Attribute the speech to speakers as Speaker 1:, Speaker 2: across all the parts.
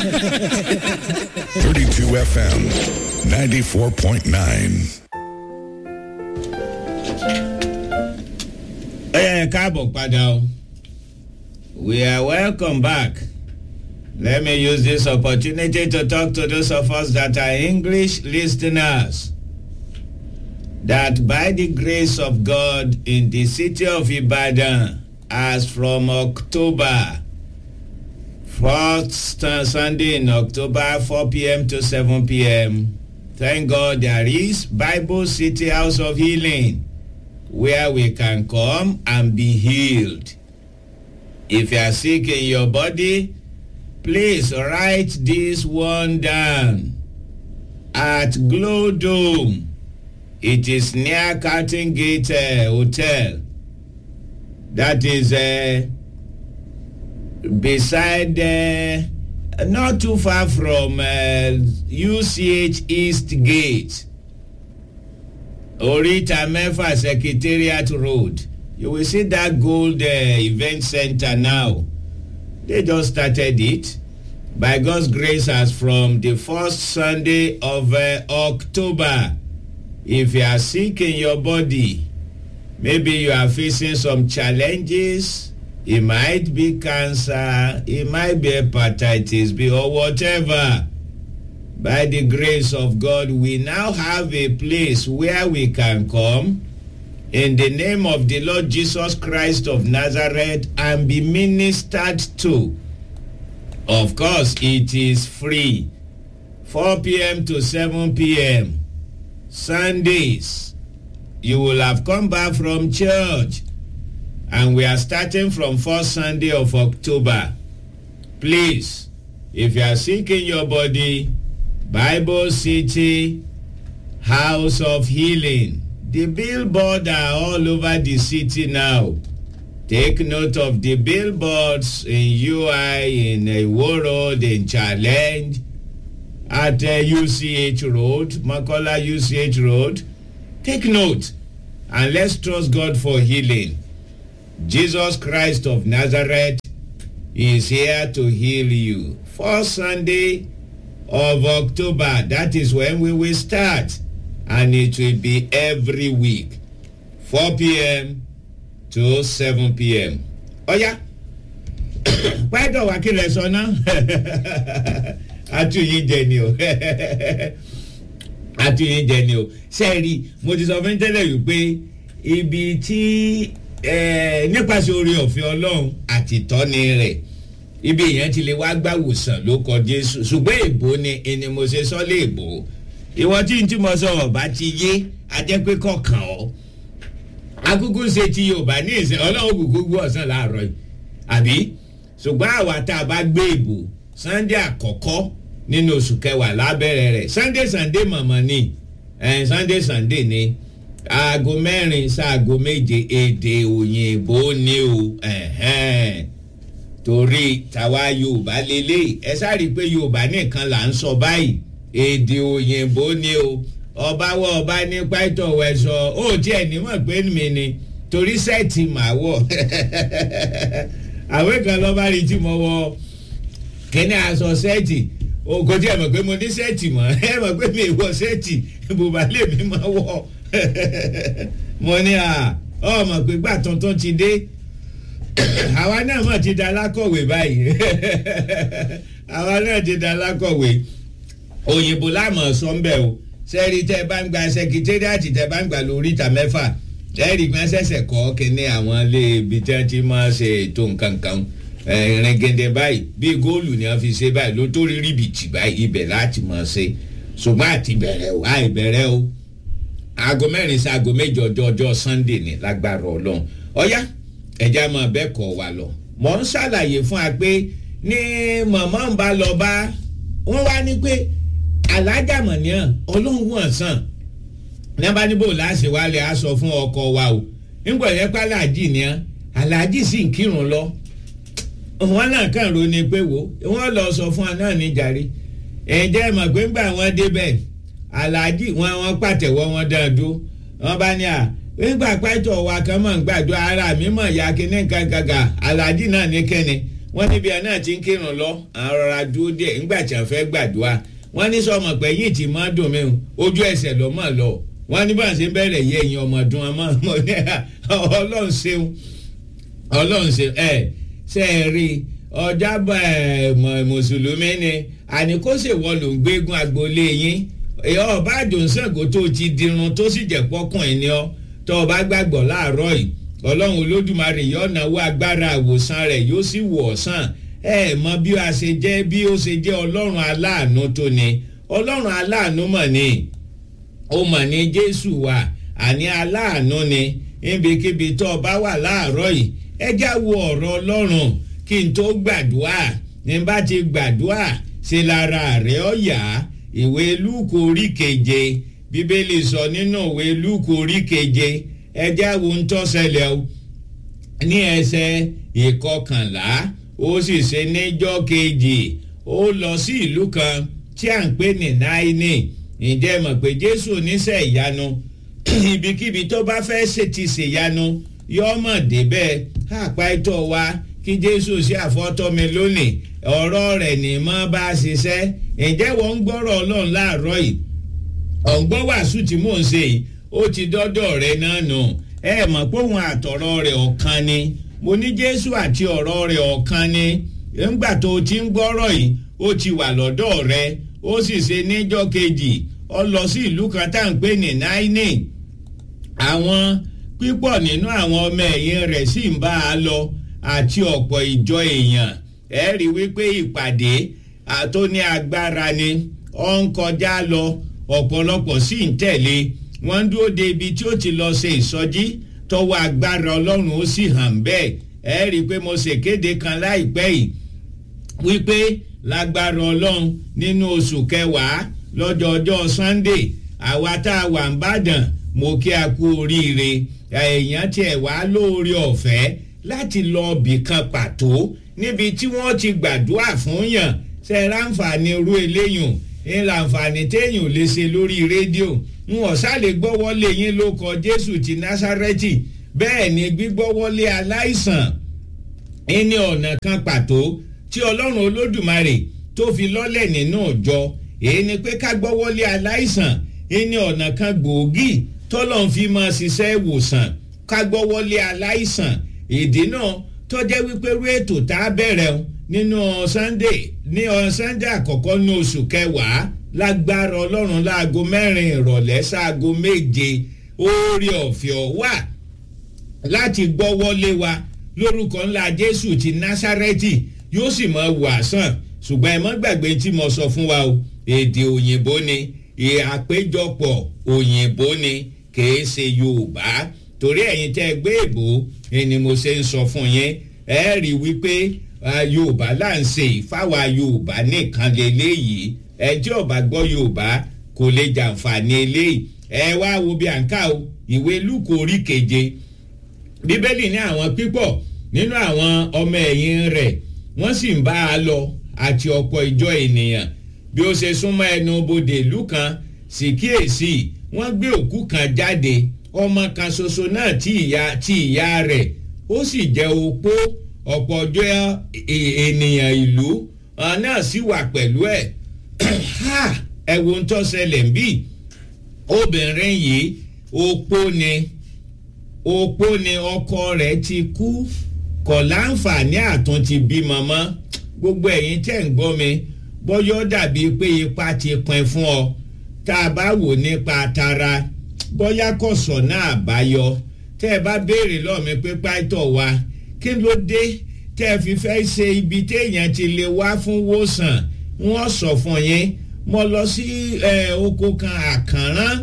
Speaker 1: 32 FM, 94.9.
Speaker 2: ẹ káàbọ̀ padà o we are welcome back let me use this opportunity to talk to those of us that are english listeners that by the grace of god in the city of ibadan as from october first sunday in october 4 p.m to 7 p.m thank god there is bible city house of healing where we can come and be healed. If you are sick in your body, please write this one down. At Glow Dome, it is near Curtain Gate uh, Hotel. That is uh, beside, uh, not too far from uh, UCH East Gate. Orita Mefa Secretariat Road. You will see that gold uh, event center now. They just started it. By God's grace, as from the first Sunday of uh, October, if you are sick in your body, maybe you are facing some challenges. It might be cancer, it might be hepatitis B or whatever by the grace of God, we now have a place where we can come in the name of the Lord Jesus Christ of Nazareth and be ministered to. Of course, it is free. 4 p.m. to 7 p.m. Sundays. You will have come back from church. And we are starting from first Sunday of October. Please, if you are sick in your body, Bible City House of Healing. The billboards are all over the city now. Take note of the billboards in UI, in Iwo Road, in Challenge, at uh, UCH Road, Makola UCH Road. Take note and let's trust God for healing. Jesus Christ of Nazareth is here to heal you. First Sunday, of October. That is when we will start. And it will be every week. 4 p.m. to 7 p.m. Oh yeah. Pẹ́ẹ́dọ̀ wá kí lẹ sọ náà. Atúyín jẹ ni o. Atúyín jẹ ni o. Sẹ́ẹ̀rì mo ti sọ fún tẹ́lẹ̀ wípé ibi tí nípasẹ̀ orí ọ̀fẹ́ Ọlọ́run àti ìtọ́ni rẹ̀ ibi yẹn ti lè wá gbàwòsàn ló kọ jésù ṣùgbọ́n èbó ni ẹni mo ṣe sọ́lé èbó ìwọ tí n tí mo sọ ọba ti yé ajẹ́pẹ́ kọ̀ọ̀kan ọ́ akúkú ṣe ti yorùbá ní ìsìn ọlọ́run kúkú gbọ́ ọ̀sán láàárọ̀ yìí àbí ṣùgbọ́n àwa tá a bá gbé èbó sunday àkọ́kọ́ nínú oṣù kẹwàá lábẹ́rẹ́ rẹ̀ sunday sunday mọ̀mọ́ ni sunday sunday ni aago mẹ́rin sáago méje èdè òyìnbó ni o. Uh-huh torí tàwa yorùbá lélẹ̀ ẹ sáré pé yorùbá nìkan là ń sọ báyìí èdè òyìnbó ni o ọba wọ ọba ní pàtó wẹsọ ó tiẹ̀ nímọ̀ pé mi ni torí sẹ́ẹ̀tì màá wọ̀ àwọn kan lọ́ba rí tí mo wọ kíní aṣọ sẹ́ẹ̀tì kò tí ẹ mọ̀ pé mo ní sẹ́ẹ̀tì mọ̀ ẹ mọ̀ pé mi wọ sẹ́ẹ̀tì bùbá lèmi máa wọ̀ mo ní à ọ mọ̀ pé gbà tuntun ti dé àwa náà mọ̀ ti da alákọ̀wé báyìí àwa náà ti da alákọ̀wé òyìnbó láàmú sọ́ńbẹ̀ o sẹ́ẹ̀rì tẹ́ bá ń gba sẹkítẹ́rìàtì tẹ́ bá ń gbà lórí ìta mẹ́fà sẹ́ẹ̀rì gbọ́n ṣẹ̀ṣẹ̀ kọ́ kínní àwọn ilé ibi tí wọ́n ti máa ṣe ètò nǹkan kan rẹ̀gẹ̀dẹ̀ báyìí bíi góòlù ni wọ́n fi ṣe báyìí ló tó rí ríbìtì báyìí ibẹ̀ láti máa ṣe ṣùgbọ́n àti bẹ̀rẹ̀ o àì bẹ̀rẹ̀ o aago mẹ́rin sí aago méjì ọjọ́ ọjọ́ sunday ní lágbára ọlọ́run ọ̀yá ẹ̀já máa bẹ́ẹ̀ kọ́ wa lọ. mọ̀ ń ṣàlàyé fún wa pé ní mọ̀mọ́ ń bá lọ bá wọ́n wá ní pé alájà mọ̀nìyàn ọlọ́run wọ̀n sàn ní bá níbò láṣẹ wa lè aṣọ fún ọkọ wa o nígbà yẹn pé aláàjì ni aláàjì sì ń kírun lọ wọn náà kàn ro ni pé wo wọn lọ sọ fún wa náà ní jàre ẹ̀jẹ̀ mọ̀ pé ńgbà wọn débẹ̀ aláàjì wọn wọn pàtẹ́wọ́ wọn dáadó wọn bá ní à nígbà pẹ́tọ̀ wa kan mọ̀ ń gbàdúrà ara mi mọ̀ ya kíní kankanka aláàjì náà ní kẹ́ni wọ́n níbi àná àti ń kírun lọ àrọ̀rà dúró díẹ̀ ńgbà tí wọ́n fẹ́ gbàdúrà wọ́n ní sọmọ pé yìí ti máa dùn mí ojú ẹsẹ̀ ló mọ̀ lọ wọ́n ní bá ń ṣe bẹ̀rẹ̀ yẹ ẹ̀yìn ọmọdún ọmọ ọmọ ní ọlọ́run ṣeun ọlọ́run ṣeun ẹ̀ ṣe é rí ọjà mùsùlùmí ni àní kó ṣèwọ ló ń gbégun agboolé yín ọba àdùnsàngó tó ti dirun tó sì jẹ́ pọ́kùnrin ni ọ́ tó o bá gbàgbọ́ láàárọ̀ yìí ọlọ́run olódùmarè yóò náwó agbára àwòsàn rẹ̀ yóò sì wọ̀ ọ̀sán ẹ mọ bí a ṣe jẹ́ bí ó ṣe jẹ́ ọlọ́run aláàánú tó ni ọlọ́run aláàánú mọ̀ ni ó mọ̀ ní jésù wa àní aláàánú ni níbikíbi tó o bá wà láàárọ̀ yìí ẹ já wo ọ̀rọ̀ ọlọ́run kí n tó gbàdúrà ní bá ti gbàdúrà ṣe lára rẹ̀ ó yá ìwé lúùkù orí keje bíbélì sọ nínú ìwé lúùkù orí keje ẹ já wo ń tó ṣẹlẹ̀ o ní ẹsẹ̀ ìkọkànlá ó sì ṣe níjọ́ kejì ó lọ sí ìlú kan tí à ń pè ní náírà ǹjẹ́ mọ̀ pé jésù oníṣẹ́ ìyanu ibikíbi tó bá fẹ́ ṣe ti ṣèyanu yọ́mọ̀ débẹ̀ àpá ìtọ́ wa kí jésù ṣe àfọ́tọ́ mi lónìí ọ̀rọ̀ rẹ̀ ní mọ́ bá ṣiṣẹ́ ǹjẹ́ wọ́n ń gbọ́rọ̀ ọlọ́run láàárọ̀ yìí ọ̀gbọ́n wàásù tí mò ń ṣe yìí ó ti dọ́dọ̀ rẹ̀ náà nù ẹ mọ̀ pé òun àtọ̀rọ̀ rẹ̀ ọ̀kan ni mo ní jésù àti ọ̀rọ̀ rẹ̀ ọ̀kan ni ńgbà tó o ti ń gbọ́rọ̀ yìí ó ti wà lọ́dọ̀ rẹ̀ ó sì ṣe níjọ́ kejì ó lọ sí ìlú kan tá à ń pè ní náínì àwọn pípọ̀ nínú àwọn ọmọ ẹ̀yìn rẹ̀ sì ń bá a lọ àti ọ̀pọ̀ ìjọ èèyàn ẹ rí wípé ìpàdé tó ní agbára ni ó ń kọjá lọ ọ̀pọ̀lọpọ̀ sì ń tẹ̀lé wọ́n ń dúró de ibi tí ó ti lọ ṣe ìsọjí tọwọ́ agbára ọlọ́run ó sì hàn bẹ́ẹ̀ ẹ rí i pé mo ṣèkéde kan láìpẹ́ yìí wípé lágbára ọlọ́run nínú oṣù kẹwàá lọ́jọ́ ọjọ́ sunday àwa tá a wà ń bàdàn mo kí a kú oríire èèyàn tiẹ̀ wá lóore ọ̀fẹ́ láti lọ ibì kan pàtó níbi tí wọ́n ti gbàdúrà fún yàn ṣe ráǹfààní irú eléyùn ń láǹfààní téèyàn lè ṣe lórí rédíò ń ọ̀sálè gbọ́wọ́lé yín ló kọ jésù ti násárẹ́tì bẹ́ẹ̀ ni gbígbọ́wọ́lé aláìsàn ní ọ̀nà kan pàtó tí ọlọ́run olódùmarè tó fi lọ́lẹ̀ nínú ìjọ èyí ni pé ká gbọ́wọ́lé aláìsàn ní ọ̀nà kan gbòógì tọ́lọ́n fi máa ṣiṣẹ́ ìwòsàn ká gbọ́wọ́lé aláìsàn ìdí náà tó jẹ́ wípé rú ètò tá a bẹ̀rẹ̀ o nínú sunday ní sunday àkọ́kọ́ ní oṣù kẹwàá lágbára ọlọ́run láago mẹ́rin ìrọ̀lẹ́ sáago méje oore ọ̀fẹ́ wà láti gbọ́wọ́lé wa lórúkọ ńlá jésù ti násárẹ́tì yóò sì mọ wàásàn ṣùgbọ́n ẹ mọ́ gbàgbé tí mo sọ fún wa o èdè òyìnbó ni àpéjọpọ̀ òyìnbó ni kìí ṣe yorùbá torí ẹ̀yin tẹ́ gbé èbó ni mo ṣe ń sọ fún yín ẹ rí i wípé yorùbá là ń ṣe ìfáwa yorùbá nìkan lélẹ́yìí ẹ tí ọba gbọ́ yorùbá kò lè jàǹfààní eléyìí ẹ wá wo bí à ń kà o ìwé lúkọ orí keje bíbélì ní àwọn pípọ̀ nínú àwọn ọmọ ẹ̀yìn rẹ̀ wọ́n sì ń bá a lọ àti ọ̀pọ̀ ìjọ ènìyàn bí ó ṣe súnmọ́ ẹnu bodè ìlú kan sì kíyèsí wọ́n gbé òkú kan jáde ọmọ kan ṣoṣo náà tí ìyá tí ìyá rẹ̀ ó sì jẹ́ opó ọ̀pọ̀ ọjọ́ ènìyàn ìlú náà sì wà pẹ̀lú ẹ̀ ẹ wo ń tó ṣẹlẹ̀ ń bì obìnrin yìí opó ni opó ni ọkọ rẹ̀ ti kú kọ̀ láǹfààní àtún ti bímọ mọ́ gbogbo ẹ̀yin tẹ̀ ń gbọ́ mi bọ́yọ́ dàbí pé ipa ti pin fún ọ tá a bá wò nípa tara bọ́yá kò sọ̀nà àbáyọ tẹ́ ẹ bá béèrè lọ́ọ̀ mi pé pàtó wa kí ló dé tẹ́ ẹ fi fẹ́ ṣe ibi téèyàn ti lè wá fún wòsàn wọ́n sọ fún yín mo lọ sí oko kan àkànrán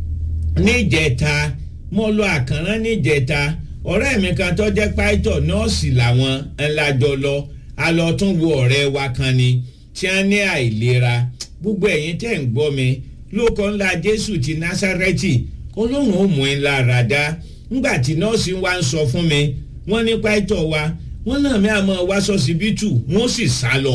Speaker 2: níjẹta mo lọ àkànrán níjẹta ọ̀rẹ́ mi kan tó jẹ́ pàtó nọ́ọ̀sì làwọn ńlájọ lọ a lọ tún wo ọ̀rẹ́ wa kan ni tí wọ́n ní àìlera gbogbo ẹ̀yin tẹ̀ ń gbọ́ mi lóko ńlá jésù ti násárẹ́tì olóhùn ó mú in lára dá ńgbà tí nọ́ọ̀sì wa ń sọ fún mi wọ́n ní pàtó wa wọ́n náà mi àmọ́ wá sọ́sibítù wọ́n sì sá lọ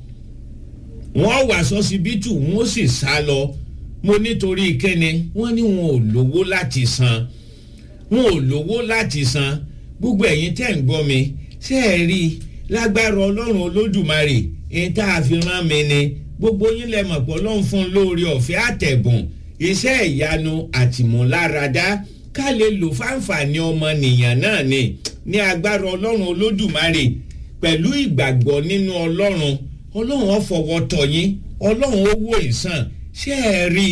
Speaker 2: wọ́n wá sọ́sibítù wọ́n sì sá lọ mo nítorí kẹ́ni wọ́n ní wọn ò lówó láti san wọn ò lówó láti san gbogbo ẹ̀yin tẹ̀ ń gbọ́ mi ṣé ẹ rí lágbára ọlọ́run olódùmarè ní tá a fi rán mi ni gbogbo yín lẹ mọ̀ pé ọlọ́run fún un lóore ọ̀fẹ́ àtẹ̀bùn iṣẹ́ ìyanu àtìmúláradá ká lè lò fáǹfààní ọmọnìyàn náà ni ní agbára ọlọ́run olódùmarè pẹ̀lú ìgbàgbọ́ nínú ọlọ́run ọlọ́run ó fọwọ́ tọ́ yín ọlọ́run ó wò ìsàn ṣé ẹ rí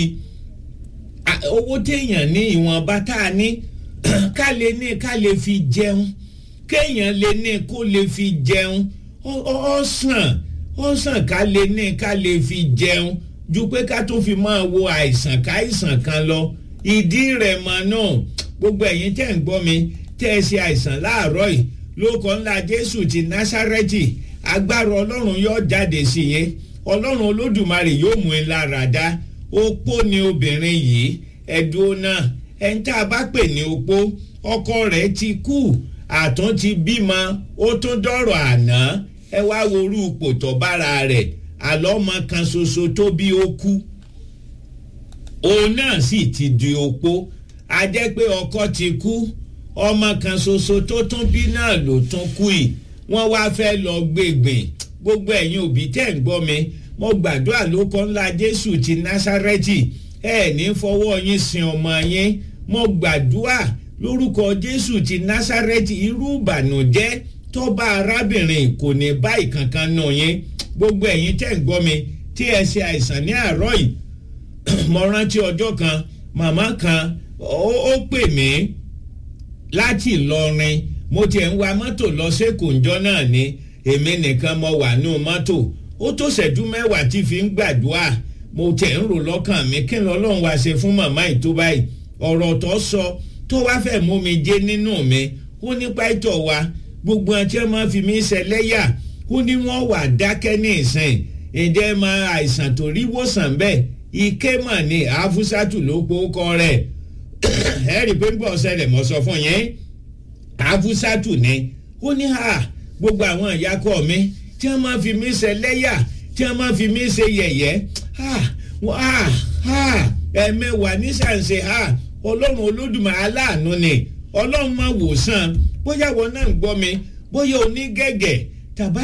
Speaker 2: i owó téèyàn ní ìwọ̀nba tá a ní ká lè ní ká lè fi jẹun kéèyàn lè ní kó lè fi jẹun ó sàn ó sàn ká lè ní ká lè fi jẹun ju pé ká tó fi máa wo àìsàn káìsàn kan lọ ìdí rẹ̀ mọ̀ náà gbogbo ẹ̀yin tẹ́ ń gbọ́ mi tẹ́ ẹ ṣe àìsàn láàárọ̀ yìí lóko ńlá jésù ti násárẹ́tì agbára ọlọ́run yóò jáde sí yẹn ọlọ́run olódùmarè yóò mú in lára dá opó ni obìnrin yìí ẹ̀dùn náà ẹni tá a bá pè ní opó ọkọ rẹ̀ ti kú àtún ti bímọ ó tún dọ̀rọ̀ àná ẹ wá worú pòtọ́ bára rẹ̀ àlọ́ ọmọ kan ṣoṣo tó bí ó kú òun náà sì ti di opó a jẹ́ pé ọkọ ti kú ọmọ kan ṣoṣo tó tún bí náà ló tún kú yìí wọ́n wá fẹ́ lọ gbègbìn gbogbo ẹ̀yin òbí tẹ̀ ń gbọ́ mi mo gbàdúrà lóko ńlá jésù ti násárẹ́tì ẹ ní fọwọ́ yín sin ọmọ yín mo gbàdúrà lórúkọ jésù ti násárẹ́tì irú ìbànújẹ́ tọ́ba arábìnrin kò ní báyìí kankan nù yín gbogbo ẹ̀yin tẹ̀ ń gbọ́ mi tí ẹ ṣe àìsàn ní àárọ̀ yìí mo rántí ọjọ́ kan màmá kan ó pè mí láti Ìlọrin mo tiẹ̀ ń wa mọ́tò lọ sẹ́kọ̀ọ́njọ́ náà ni èmi nìkan mo wà nù mọ́tò ó tó ṣẹ́jú mẹ́wàá tí fi ń gbàdúrà mo tẹ̀ ń rò lọ́kàn mi kí lọ́lọ́run wá ṣe fún màmá yìí tó báyìí ọ̀rọ̀ tó sọ tó wá fẹ́ mú mi jẹ́ nínú mi ó ní pàtó wa gbogbo àti ẹ máa fi mí ṣẹlẹ́yà ó ní wọ́n wà dákẹ́ ní ìsìn ǹjẹ́ máa àìsàn tó rí wòsàn bẹ́ẹ̀ ike mà ní àfúsàtù ló pọ̀ kọ́ rẹ̀ ẹ rí i pé gbọ́ ṣẹlẹ̀ mọ́ sọ fún yẹn àfúsàtù ni ó ní ha gbogbo àwọn ìyàkọ mi tí wọ́n máa fi mí ṣẹlẹ́yà tí wọ́n máa fi mí ṣe yẹ̀yẹ́ ha ha ha ẹ̀mẹ́wàá nísànsè ha ọlọ́run olódùmarè aláàánú ni ọlọ́run máa wò sàn bóyá wọn náà ń gbọ́ mi bóyá onígẹ̀gẹ̀ tàbá